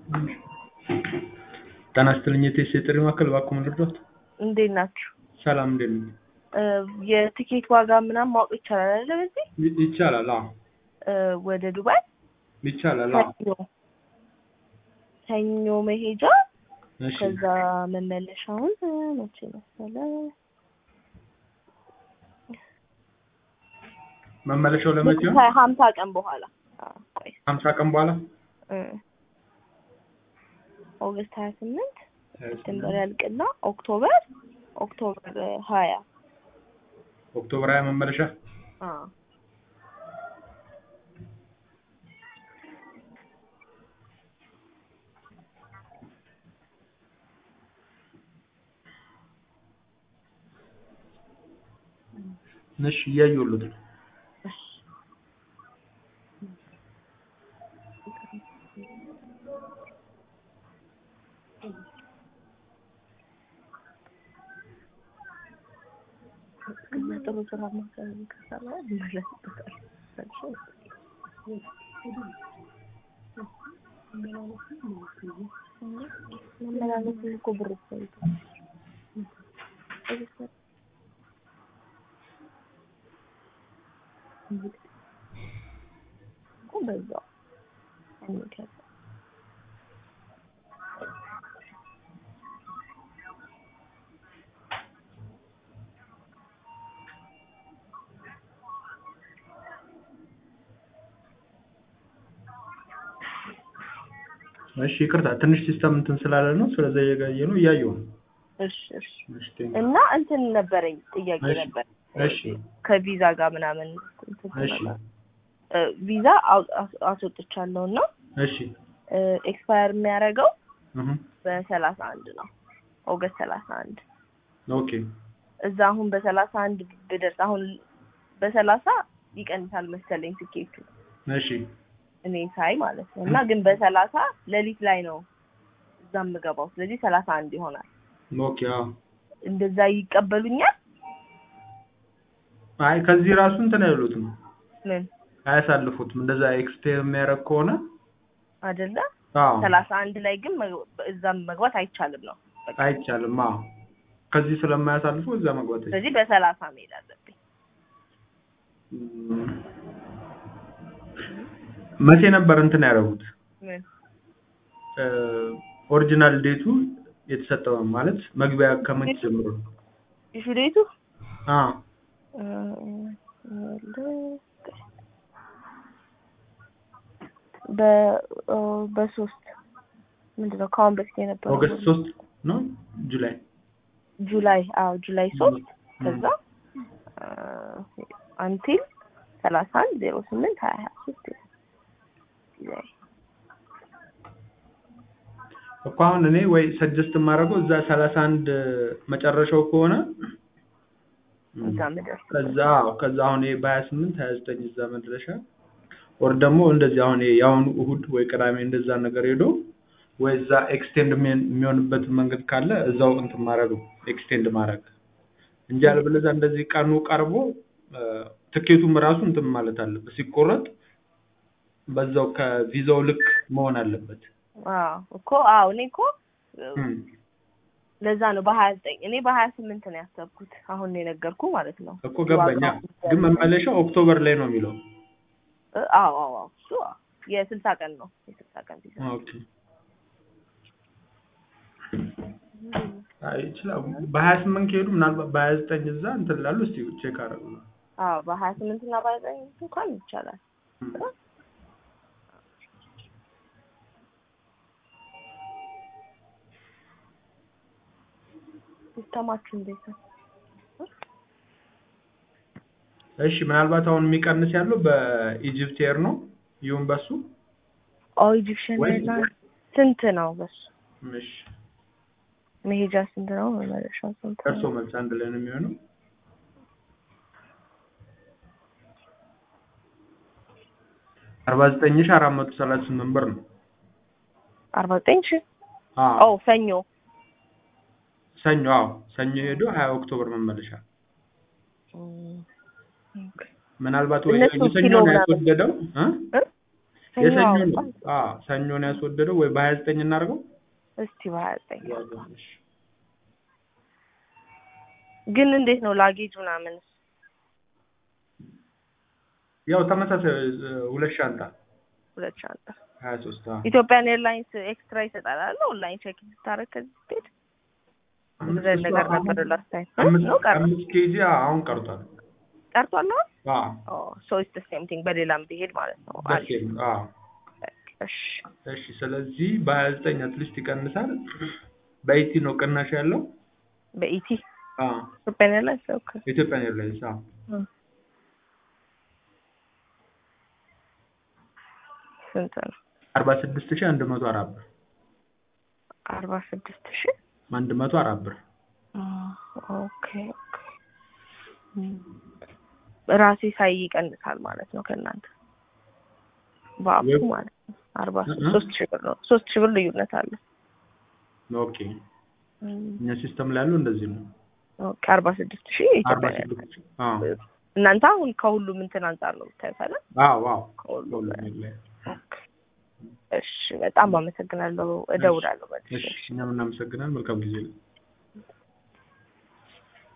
ጤና ይስጥልኝ የቴስ የጥሪ ማዕከል እባክዎ ምን ልርዳዎት? እንዴት ናችሁ? ሰላም እንዴት ነዎት? የትኬት ዋጋ ምናምን ማወቅ ይቻላል አይደለ? በዚህ ይ- ይቻላል አዎ እ፣ ወደ ዱባይ ይቻላል አዎ ሰኞ ሰኞ መሄጃ እሺ ከዛ መመለሻውን እ፣ መቼ መሰለ መመለሻው ለመቼ ነው? ሀምሳ ቀን በኋላ አ፣ ቆይ ሀምሳ ቀን በኋላ እ፣ ኦገስት ሀያ ስምንት ሴፕቴምበር ያልቅና ኦክቶበር ኦክቶበር ሀያ ኦክቶበር ሀያ መመለሻ አ እሺ እያየሁልዎት ነው። እና ጥሩ ስራ ማሰብ ከሰራ ይመለስበታል። መመላለስ እኮ ብር ይፈልጋል። እኮ በዛው እንከፍ እሺ ይቅርታ ትንሽ ሲስተም እንትን ስላለ ነው ስለዛ እየጋየ ነው እያየሁ ነው። እሺ እሺ እሺ ቴንክ እና እንትን ነበረኝ ጥያቄ እሺ። ነበር እሺ ከቪዛ ጋር ምናምን እንትን እሺ ስለሆነ እ፣ ቪዛ አው- አስ- አስወጥቻለሁ እና እሺ ኤክስፓየር የሚያደርገው እህ በሰላሳ አንድ ነው ኦገስት ሰላሳ አንድ ኦኬ እዛ አሁን በሰላሳ አንድ ብደርስ አሁን በሰላሳ ይቀንሳል መሰለኝ ትኬቱ እሺ እኔ ሳይ ማለት ነው እና ግን በሰላሳ ሌሊት ላይ ነው እዛ የምገባው ስለዚህ ሰላሳ አንድ ይሆናል ኦኬ አዎ እንደዛ ይቀበሉኛል አይ ከዚህ ራሱ እንትን አይሉትም ምን አያሳልፉትም እንደዛ ኤክስቴር የሚያደርግ ከሆነ አይደለ አዎ ሰላሳ አንድ ላይ ግን መግ- እዛም መግባት አይቻልም ነው በቃ አይቻልም አዎ ከዚህ ስለማያሳልፉ እዛ መግባት አይቻልም ስለዚህ በሰላሳ መሄድ አለብኝ እም፣ መቼ ነበር እንትን ያደረጉት ምን ኦሪጂናል ዴቱ የተሰጠው ማለት መግቢያ ከመቼ ጀምሮ ነው? ኢሹ ዴቱ አ በ ኦ፣ በሶስት ምንድን ነው ከአሁን በፊት የነበረው ኦገስት ሶስት ነው ጁላይ ጁላይ አዎ ጁላይ ሶስት እም፣ ከዛ አንቲል ሰላሳ አንድ ዜሮ ስምንት ሀያ ሀያ ሶስት ጁላይ እኮ አሁን እኔ ወይ ሰጀስት የማደርገው እዛ ሰላሳ አንድ መጨረሻው ከሆነ እም፣ እዛ ምድር ከዛ አዎ፣ ከዛ አሁን ይሄ በሀያ ስምንት ሀያ ዘጠኝ እዛ መድረሻ ወር ደግሞ እንደዚህ አሁን ይሄ የአሁኑ እሁድ ወይ ቅዳሜ እንደዛ ነገር ሄዶ ወይ እዛ ኤክስቴንድ የሚሆንበት መንገድ ካለ እዛው እንትን ማድረግ ነው ኤክስቴንድ ማድረግ እንጂ አለበለዚያ እንደዚህ ቀኑ ቀርቦ እ፣ ትኬቱም ራሱ እንትን ማለት አለበት ሲቆረጥ በዛው ከቪዛው ልክ መሆን አለበት። አዎ እኮ አዎ እኔ እኮ እም፣ ለዛ ነው በሀያ ዘጠኝ እኔ በሀያ ስምንት ነው ያሰብኩት አሁን ነው የነገርኩ ማለት ነው እኮ ገባኛ ግን መመለሻው ኦክቶበር ላይ ነው የሚለው። እ፣ አዎ አዎ አዎ እሱ አዎ የስልሳ ቀን ነው የስልሳ ቀን ቪዛ ኦኬ አይ ይችላል። በሀያ ስምንት ከሄዱ ምናልባት በሀያ ዘጠኝ እዛ እንትን ላሉ እስቲ ቼክ አደረጉ ነው። አዎ በሀያ ስምንት እና በሀያ ዘጠኝ እንኳን ይቻላል ሲስተማችሁ እንዴት ነው? እሺ ምናልባት አሁን የሚቀንስ ያለው በኢጅፕት ኤር ነው ይሁን በሱ ኦ ኢጂፕሽን ወይ- ኤርላይንስ ስንት ነው በሱ እሺ መሄጃ ስንት ነው መመለሻ ስንት ከእርሶ ነው መልስ አንድ ላይ ነው የሚሆነው አርባ ዘጠኝ ሺህ አራት መቶ ሰላሳ ስምንት ብር ነው። አርባ ዘጠኝ ሺህ አዎ ኦ ሰኞ ሰኞ አዎ ሰኞ ሄዶ ሀያ ኦክቶበር መመለሻ እም፣ ኦኬ። ምናልባት ወይ እነሱ ሰኞ ኪሎ ነው ምናምን- ያስወደደው እ? እ? ሰኞ የሰኞ ነው አወጣን። አዎ ሰኞ ነው ያስወደደው ወይ በሀያ ዘጠኝ እናድርገው እስቲ በሀያ ዘጠኝ ግን እንዴት ነው ላጌጅ ምናምን ያው ተመሳሳይ እ፣ ሁለት ሻንጣ ሁለት ሻንጣ ሀያ ሶስት አዎ ኢትዮጵያን ኤርላይንስ ኤክስትራ ይሰጣል አለ ኦንላይን ቼክ ስታደርግ ከዚህ ስትሄድ እንደዚህ አይነት ነገር ነበር ላስት ታይም አምስት ነው ቀረ አምስት ኬጂ አሁን ቀርቷል ቀርቷል አሁን አዎ ሶ ኢትስ ሴም ቲንግ በሌላም ብሄድ ማለት ነው ደስ አሪፍ የሚል አዎ እሺ እሺ ስለዚህ በሀያ ዘጠኝ አትሊስት ይቀንሳል በኢቲ ነው ቅናሽ ያለው በኢቲ አዎ ኢትዮጵያን ኤርላይንስ ኦኬ ኢትዮጵያን ኤርላይንስ አዎ ስንት ነው አርባ ስድስት ሺህ አንድ መቶ አራት ብር አርባ ስድስት ሺህ አንድ መቶ አራት ብር ኦኬ ኦኬ ራሴ ሳይ ይቀንሳል ማለት ነው ከእናንተ በአፑ ወይ- ማለት ነው አርባ እ- እ? ሶስት ሺህ ብር ነው ሶስት ሺህ ብር ልዩነት አለ ኦኬ እኛ ሲስተም ላይ ያለው እንደዚህ ነው ኦኬ አርባ ስድስት ሺህ አርባ ኢትዮጵያ ስድስት ሺህ አዎ እናንተ አሁን ከሁሉም እንትን አንጻር ነው የምታዩት አይደል? አዎ አዎ ከሁሉም ሁሉም ኤርላይን ኦኬ እሺ በጣም አመሰግናለሁ እደውላለሁ መልሼ እሺ እኛም እናመሰግናለን መልካም ጊዜ